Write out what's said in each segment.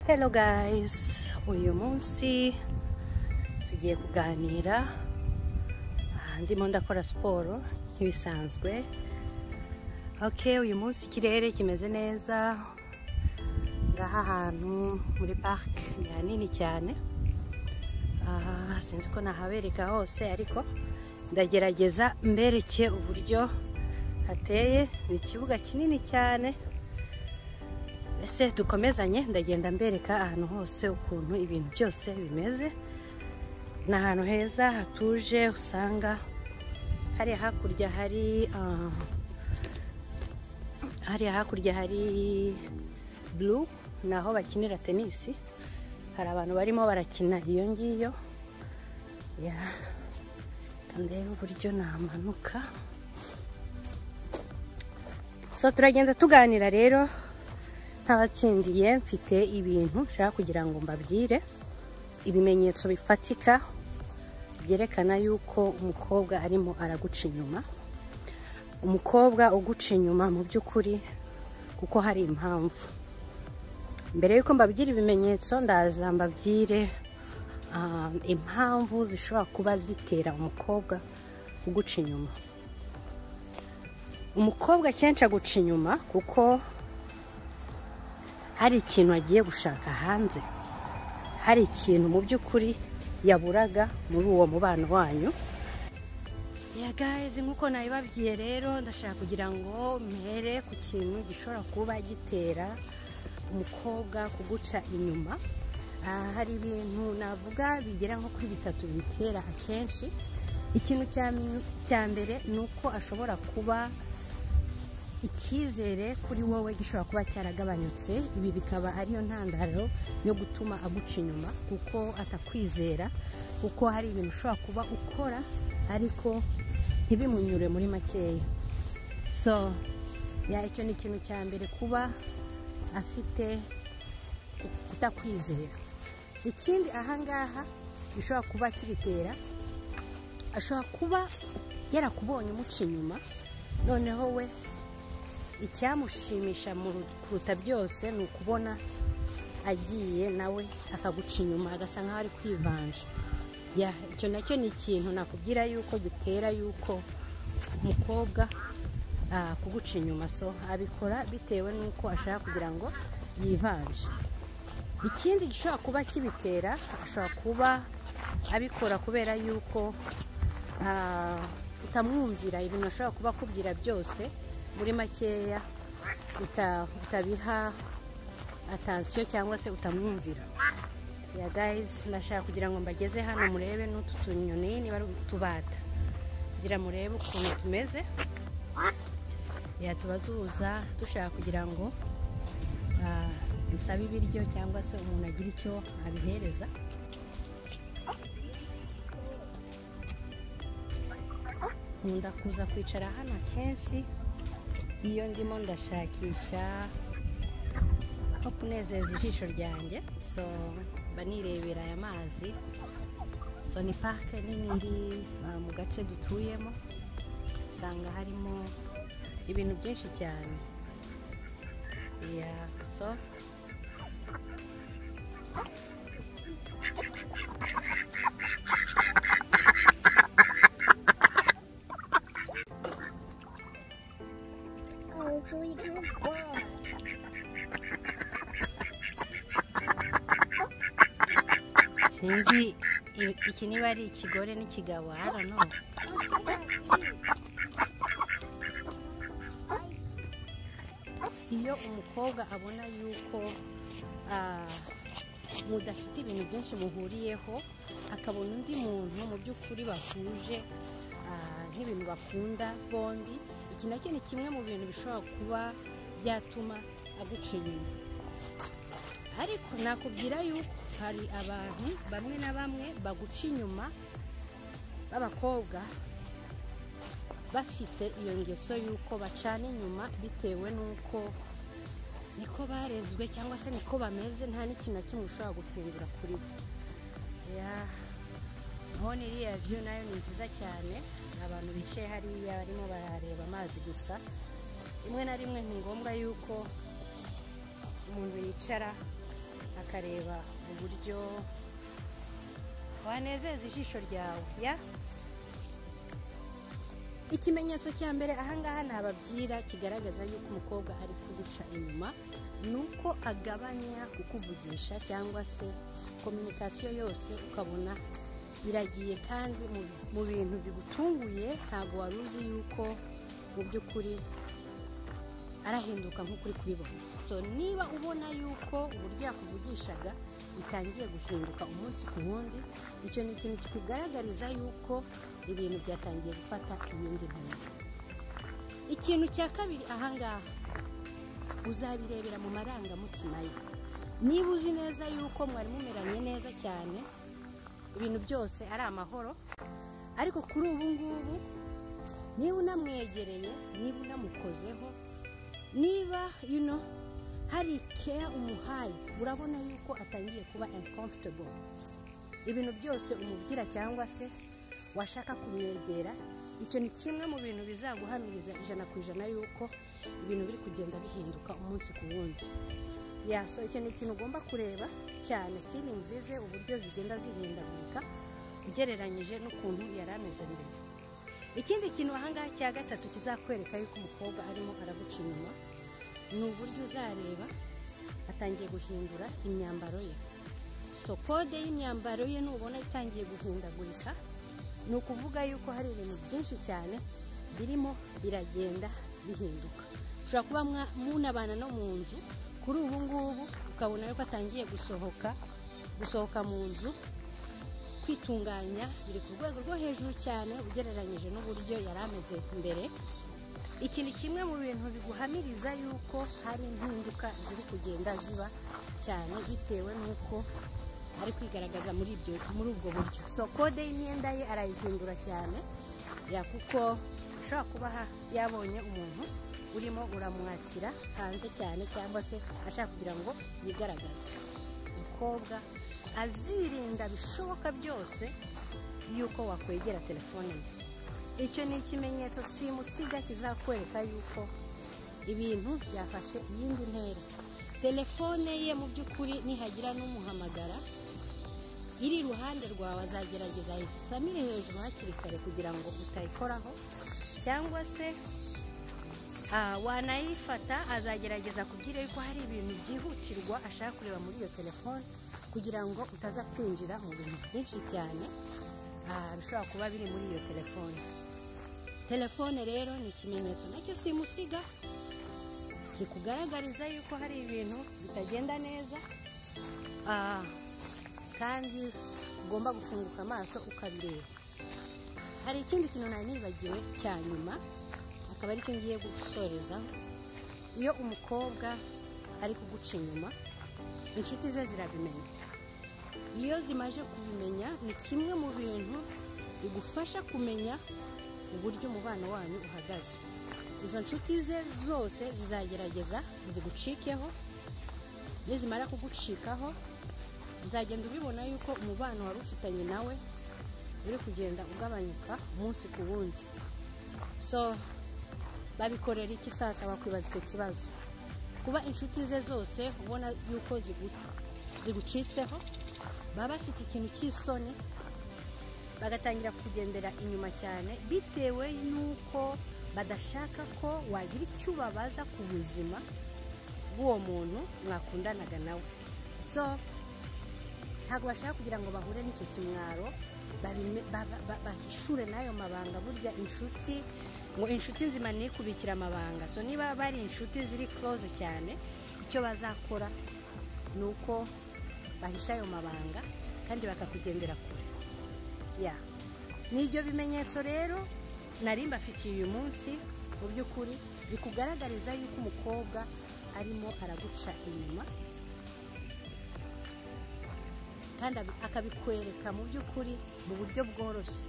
Hello guys, 오유몽씨 예고가 아니라 ndimonda siporo nk'ibisanzwe ok uyu munsi ikirere kimeze neza ngaha hantu muri parike ni hanini cyane Ah, sinzi ko nahabereka hose ariko ndagerageza mbereke uburyo hateye ni ikibuga kinini cyane mbese dukomezanye ndagenda mbereka ahantu hose ukuntu ibintu byose bimeze ni ahantu heza hatuje usanga hari hakurya hari ah, hariya hakurya hari bulu ni aho bakinira tenisi hari abantu barimo barakina iyo ngiyo ya ndebe uburyo namanuka so turagenda tuganira rero ntabatsindiye mfite ibintu nshaka kugira ngo mbabwire ibimenyetso bifatika byerekana yuko umukobwa arimo araguca inyuma umukobwa uguca inyuma mu by'ukuri kuko hari impamvu mbere y'uko mbabwira ibimenyetso ndaza mbabwire ah, impamvu zishobora kuba zitera umukobwa kuguca inyuma umukobwa akenshi aguca inyuma kuko hari ikintu agiye gushaka hanze hari ikintu mu by'ukuri yaburaga muri uwo mubano wanyu ya gayizi nk'uko nabibabwiye rero ndashaka kugira ngo mpere ku kintu gishobora kuba gitera umukobwa kuguca inyuma Ah, hari ibintu navuga bigera nko kuri bitatu bitera akenshi ikintu cya m- cya mbere ni uko ashobora kuba icyizere kuri wowe gishobora kuba cyaragabanutse ibi bikaba ariyo ntandaro yo gutuma aguca inyuma kuko atakwizera kuko hari ibintu ushobora kuba ukora ariko ntibimunyure muri makeya so ya icyo ni ikintu cya mbere kuba afite kutakwizera ikindi ahangaha gishobora kuba kibitera ashobora kuba yarakubonye umuca inyuma noneho we icyamushimisha mu ru- kuruta byose ni ukubona agiye nawe akaguca inyuma agasa nkaho ari kwivanja Ya, icyo nacyo ni ikintu nakubwira yuko gitera yuko umukobwa ah, kuguca inyuma so abikora bitewe n'uko ashaka kugira ngo yivanje ikindi gishobora kuba kibitera ashobora kuba abikora kubera yuko ah, utamwumvira ibintu ashobora kuba akubwira byose muri makeya uta- utabiha atansiyo cyangwa se utamwumvira ya gayizi ndashaka kugira ngo mbageze hano murebe n'utu tunyoni niba ari utubata kugira murebe ukuntu tumeze ya tuba tuza dushaka kugira ngo ah, dusabe ibiryo cyangwa se umuntu agira icyo abihereza nkunda kuza kwicara hano akenshi iyo ndimo ndashakisha nko kunezeza ijisho ryanjye so mba nirebera aya mazi so ni parike nini iri ah, mu gace dutuyemo usanga harimo ibintu byinshi cyane yeah, so Oh, so you can't fly. sinzi i- iki niba ari ikigore n'ikigabo I don't know. That's what I do. iyo umukobwa abona yuko ah, mudafite ibintu byinshi muhuriyeho akabona undi muntu mu by'ukuri bahuje ah, nk'ibintu bakunda bombi iki nacyo ni kimwe mu bintu bishobora kuba byatuma aguca inyuma ariko nakubwira yuko hari abantu bamwe na bamwe baguca inyuma b'abakobwa bafite iyo ngeso y'uko bacana inyuma bitewe n'uko niko barezwe cyangwa se niko bameze nta n'ikintu na kimwe ushobora gufungura kuri bo Ya, hano iriya viyu nayo ni nziza cyane ni abantu bicaye hariya barimo barareba amazi gusa rimwe na rimwe ni ngombwa yuko umuntu yicara akareba uburyo wanezeza ijisho ryawe ya ikimenyetso cya mbere ahangaha ntababyira kigaragaza yuko umukobwa ari kuguca inyuma ni uko agabanya kukuvugisha cyangwa se kominikasiyo yose ukabona iragiye kandi mu- mu bintu bigutunguye ntabwo wari uzi yuko mu by'ukuri arahinduka nk'uko uri kubibona so niba ubona yuko uburyo yakuvugishaga bitangiye guhinduka umunsi ku wundi icyo ni ikintu kikugaragariza yuko ibintu byatangiye gufata iyindi ntera ikintu cya kabiri ahangaha uzabirebera mu marangamutima ye niba uzi neza yuko mwari mumeranye neza cyane ibintu byose ari amahoro ariko kuri ubu ngubu niba unamwegereye niba unamukozeho niba you know, hari keya umuhaye urabona yuko atangiye kuba uncomfortable ibintu byose umubwira cyangwa se washaka kumwegera icyo ni kimwe mu bintu bizaguhamiriza ijana ku ijana yuko ibintu biri kugenda bihinduka umunsi ku wundi yaso icyo ni ikintu ugomba kureba cyane feelings ze uburyo zigenda zihindagurika ugereranyije n'ukuntu yari ameze mbere ikindi kintu ahangaha cya gatatu kizakwereka yuko umukobwa arimo araguca inyuma ni uburyo uzareba atangiye guhindura imyambaro ye so kode y'imyambaro ye nubona itangiye guhindagurika ni ukuvuga yuko hari ibintu byinshi cyane birimo biragenda bihinduka ushobora kuba mwa- munabana no mu nzu kuri ubu ngubu ukabona yuko atangiye gusohoka gusohoka mu nzu kwitunganya biri ku rwego rwo hejuru cyane ugereranyije n'uburyo yari ameze mbere iki ni kimwe mu bintu biguhamiriza yuko hari impinduka ziri kugenda ziba cyane bitewe n'uko ari kwigaragaza muri ibyo muri ubwo buryo so kode y'imyenda ye arayihindura cyane ya kuko ashobora kuba ha- yabonye umuntu urimo uramwakira hanze cyane cyangwa se ashaka kugira ngo yigaragaze umukobwa azirinda bishoboka byose yuko wakwegera telefone ye icyo ni ikimenyetso simusiga kizakwereka yuko ibintu byafashe iyindi ntera telefone ye mu by'ukuri nihagira n'umuhamagara iri iruhande rwawe azagerageza ayisamire hejuru hakiri kare kugira ngo utayikoraho cyangwa se Ah, wanayifata azagerageza kubwira yuko hari ibintu byihutirwa ashaka kureba muri iyo telefone kugira ngo utaza kwinjira mu bintu byinshi cyane ah, bishobora kuba biri muri iyo telefone telefone rero ni ikimenyetso nacyo simusiga kikugaragariza yuko hari ibintu bitagenda neza Ah, kandi ugomba gufunguka amaso ukabireba hari ikindi kintu nari nibagiwe cya nyuma akaba aricyo ngiye gusorezaho iyo umukobwa ari kuguca inyuma inshuti ze zirabimenya iyo zimaje kubimenya ni kimwe mu bintu bigufasha kumenya uburyo umubano wanyu uhagaze izo nshuti ze zose zizagerageza zigucikeho nizimara kugucikaho uzagenda ubibona yuko umubano wari ufitanye nawe uri kugenda ugabanyuka umunsi ku wundi so babikorera iki sasa wakwibaza icyo kibazo kuba inshuti ze zose ubona yuko zigu- zigucitseho baba bafite ikintu cy'isoni bagatangira kugendera inyuma cyane bitewe n'uko badashaka ko wagira icyo ubabaza ku buzima bw'uwo muntu mwakundanaga nawe so ntabwo bashaka kugira ngo bahure n'icyo kimwaro babime- ba- ba- bahishure n'ayo mabanga burya inshuti ngo inshuti nzima ni ikubikira amabanga so niba bari inshuti ziri close cyane icyo bazakora ni uko bahisha ayo mabanga kandi bakakugendera kure ya ni ibyo bimenyetso rero nari mbafitiye uyu munsi mu by'ukuri bikugaragariza yuko umukobwa arimo araguca inyuma kandi abi- akabikwereka mu by'ukuri mu buryo bworoshye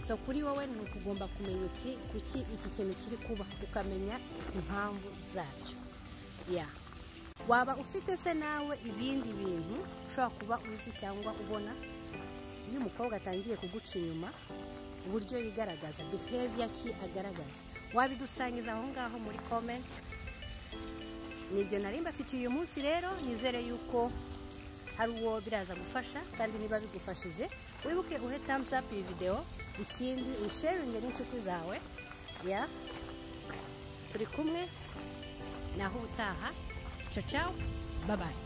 so kuri wowe ni ukugomba kumenya iki kuki iki kintu kiri kuba ukamenya impamvu zabyo ya waba ufite se nawe ibindi bintu ushobora kuba uzi cyangwa ubona iyo umukobwa atangiye kuguca inyuma uburyo yigaragaza behavior ki agaragaza wabidusangiza aho ngaho muri comment nibyo nari mbafitiye uyu munsi rero nizere yuko hari uwo biraza gufasha kandi niba bigufashije wibuke uhe thumbs up iyi videwo ikindi uyisharinge n'inshuti zawe ya turi kumwe naho ubutaha cacawu babaye